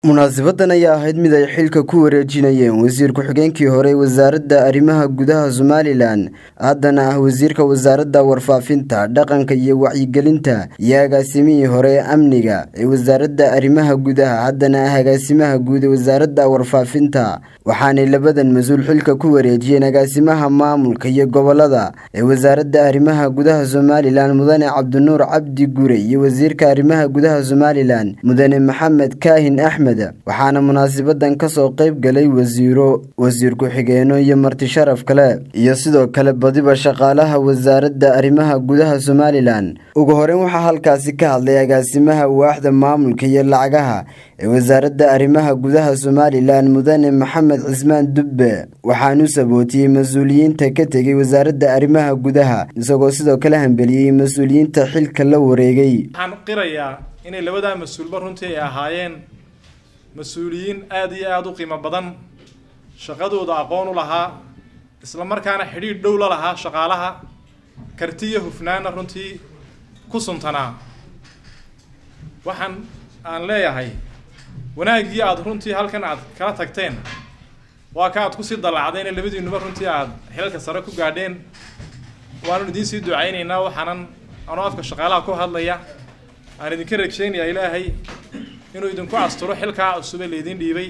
munaasabadan ayaa ahayd mid ay xilka ku wareejinayeen wasiir ku-xigeenkii hore wasaaradda arrimaha gudaha somalilan haddana ah wasiirka wasaaradda warfaafinta dhaqanka iyo wacyigelinta iyo agaasimihii hore ee amniga ee wasaaradda arrimaha gudaha haddana ah agaasimaha guud ee wasaaradda warfaafinta waxaanay labadan mas-uul xilka ku wareejiyeen agaasimaha maamulka iyo gobolada ee wasaaradda arrimaha gudaha somalilan mudane cabdinuur cabdi gure iyo wasiirka arrimaha gudaha somalilan mudane maxamed kaahin axmed waxaana munaasabadan kasoo qeyb galay wasiiro wasiir ku-xigeeno iyo marti sharaf kale iyo sidoo kale badiba shaqaalaha wasaaradda arrimaha gudaha somalilan ugu horeyn waxaa halkaasi ka hadlay agaasimaha waaxda maamulka iyo lacagaha ee wasaaradda arrimaha gudaha somalilan mudane maxamed cismaan dubbe waxaanu sabootiyey mas-uuliyiinta ka tegay wasaaradda arrimaha gudaha isagoo sidoo kale hambeliyey mas-uuliyiinta xilka la wareegay waxaan qirayaa inay labadaa mas-uulba runtii ay ahaayeen mas-uuliyiin aada iyo aada u qiimo badan shaqadooda aqoon u lahaa isla markaana xidhiidh dhow la lahaa shaqaalaha karti iyo hufnaana runtii ku suntanaa waxaan aan leeyahay wanaaggii aada runtii halkan aad kala tagteen waa ka aad kusii dallacdeen ee labadiinuba runtii aada xilalka sare ku gaadheen waanu idiin sii ducaynaynaa waxaanan anoo afka shaqaalaha ku hadlaya aan idinka rajeynayaa ilaahay inuu idinku asturo xilkaa cusube laydin dhiibay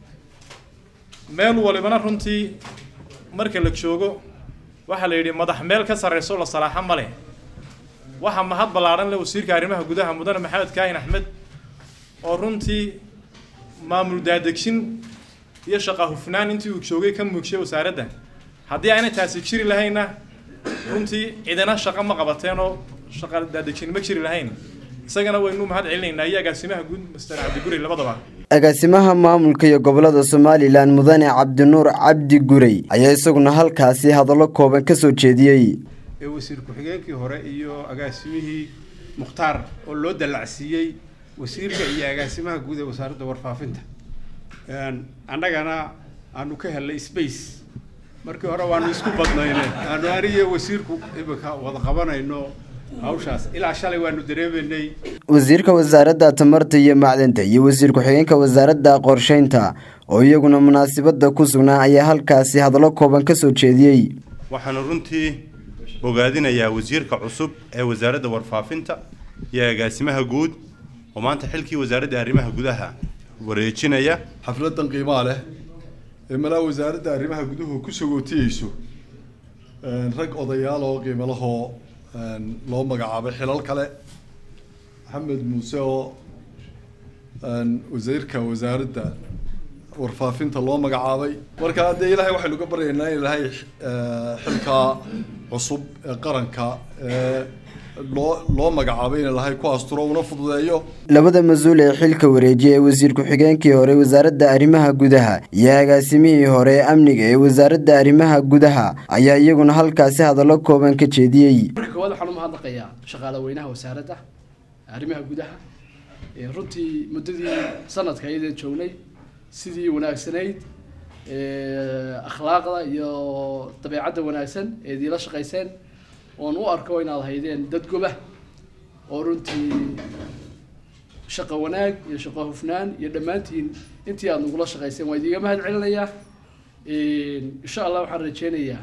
meel walibana runtii marka la joogo waxaa la yidhi madax meel ka sarreyso la salaaxo ma leh waxaa mahad ballaadhan leh wasiirka arrimaha gudaha mudane maxamed kaahin axmed oo runtii maamul daadegsin iyo shaqa hufnaan intii uu joogay ka muugshay wasaaradda haddii aanay taasi jiri lahaynna runtii cidina shaqo ma qabateen oo shaqa daadegsin ma jiri lahayn isagana waynu mahad celinaynaa iyo agaasimaha guud master cabdiguri labadaba agaasimaha maamulka iyo gobolada somalilan mudane cabdinuur cabdi gurey ayaa isaguna halkaasi hadallo kooban ka soo jeediyey ee wasiir ku-xigeenkii hore iyo agaasimihii mukhtaar oo loo dallacsiiyey wasiirka iyo agaasimaha guud ee wasaaradda warfaafinta annagana aanu ka helnay space markii hore waanu isku badnayne aanu aniyo wasiirku imika wada qabanayno hawshaas ilaa shalay waanu dareemaynay wasiirka wasaaradda tamarta iyo macdanta iyo wasiir ku-xigeenka wasaaradda qorsheynta oo iyaguna munaasabada ku sugnaa ayaa halkaasi hadallo kooban ka soo jeediyey waxaanu runtii bogaadinayaa wasiirka cusub ee wasaaradda warfaafinta iyo agaasimaha guud oo maanta xilkii wasaaradda arrimaha gudaha wareejinaya xafladan qiimaa leh ee malaa wasaaradda arrimaha guduhu ku sagootiyeyso rag odayaal oo qiimo lahoo loo magacaabay xilal kale maxamed muuse oo wasiirka wasaaradda warfaafinta loo magacaabay marka dee ilaahay waxaynu ka baryaynaa in ilaahay xilkaa cusub ee qaranka ee loo loo magacaabay in ilaahay ku asturo una fududeeyo labada mas-uul ee xilka wareejiya ee wasiir ku-xigeenkii hore wasaaradda arrimaha gudaha iyo agaasimihii hore ee amniga ee wasaaradda arrimaha gudaha ayaa iyaguna halkaasi hadallo kooban ka jeediyey marka koowaad waxaan u mahadnaqayaa shaqaale weynaha wasaaradda arrimaha gudaha runtii muddadii sanadka iyadeen joognay sidii wanaagsanayd akhlaaqda iyo dabeecadda wanaagsan ee idiinla shaqayseen oon u arko inaad haydeen dad goba oo runtii shaqo wanaag iyo shaqo hufnaan iyo dhammaantiin intii aada nagula shaqayseen waa idiiga mahad celinayaa insha allah waxaan rajeynayaa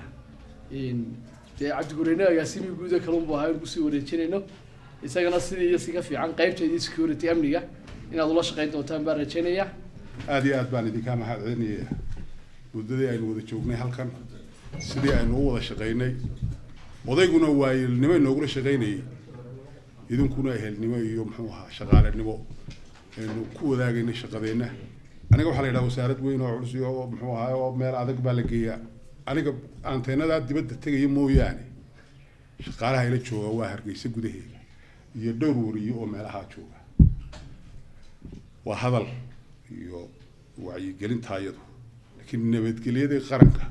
dee cabdigureyne agaasimii guuda kalunbu ahaa in kusii wareejinayno isagana sidii iyo si ka fiican qaybteedii security amniga inaad ula shaqayn doontaan baan rajeynayaa aada iyo aad baan idinkaa mahad celinaya muddadii aynu wada joognay halkan sidii aynu u wada shaqaynay odayguna waayelnimo inoogula shaqaynayay idinkuna ehelnimo iyo muxuu ahaa shaqaalenimo aynu ku wadaagaynay shaqadeenna aniga waxaa la yidhaha wasaarad weyn oo culus oo muxuu ahaa oo meel adag baa la geeyaa aniga anteenadaa dibadda tegaya mooyaane shaqaalaha ila jooga waa hargeysa gudaheeda iyo dhowr wariyo oo meelahaa jooga waa hadal iyo wacyigelinta iyadu laakiin nabadgelyadii qaranka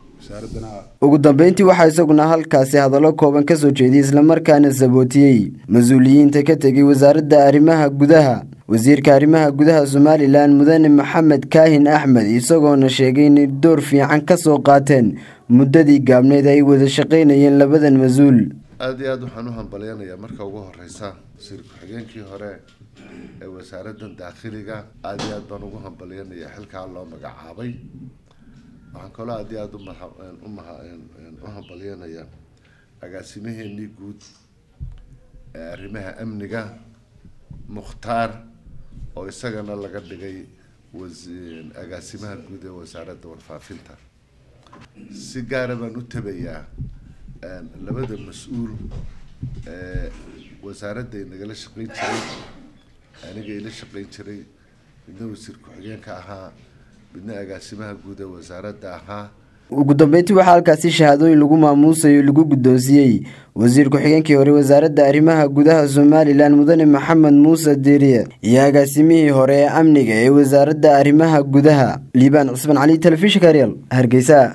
ugu dambeyntii waxaa isaguna halkaasi hadallo kooban ka soo jeediyey islamarkaana sabootiyey mas-uuliyiinta ka tegay wasaaradda arrimaha gudaha wasiirka arrimaha gudaha somalilan mudane maxamed kaahin axmed isagoona sheegay inay door fiican ka soo qaateen muddadii gaabneyd ay wada shaqaynayeen labadan mas-uul aada iyo aada waxaan u hambalyanayaa marka ugu horeysa wasiir ku-xigeenkii hore ee wasaaraddan daakhiliga aada iyo aad baan ugu hambalyanaya xilkaa loo magacaabay waxaan kaloo aad iyo aada umaha umaha u hambalyanaya agaasimaheenii guud ee arrimaha amniga mukhtaar oo isagana laga dhigay wasi- agaasimaha guud ee wasaaradda warfaafinta si gaara baan u tabayaa labada mas-uul ee wasaaradda nagala shaqeyn jiray aniga ila shaqeyn jiray midna wasiir ku-xigeenka ahaa midna agaasimaha guud ee wasaaradda ahaa ugu dambeyntii waxaa halkaasi shahaadooyin lagu maamuusayo lagu guddoonsiiyey wasiir ku-xigeenkii hore wasaaradda arrimaha gudaha somalilan mudane maxamed muuse diiriye iyo agaasimihii hore ee amniga ee wasaaradda arrimaha gudaha liibaan cusman cali telefishinka real hargeysa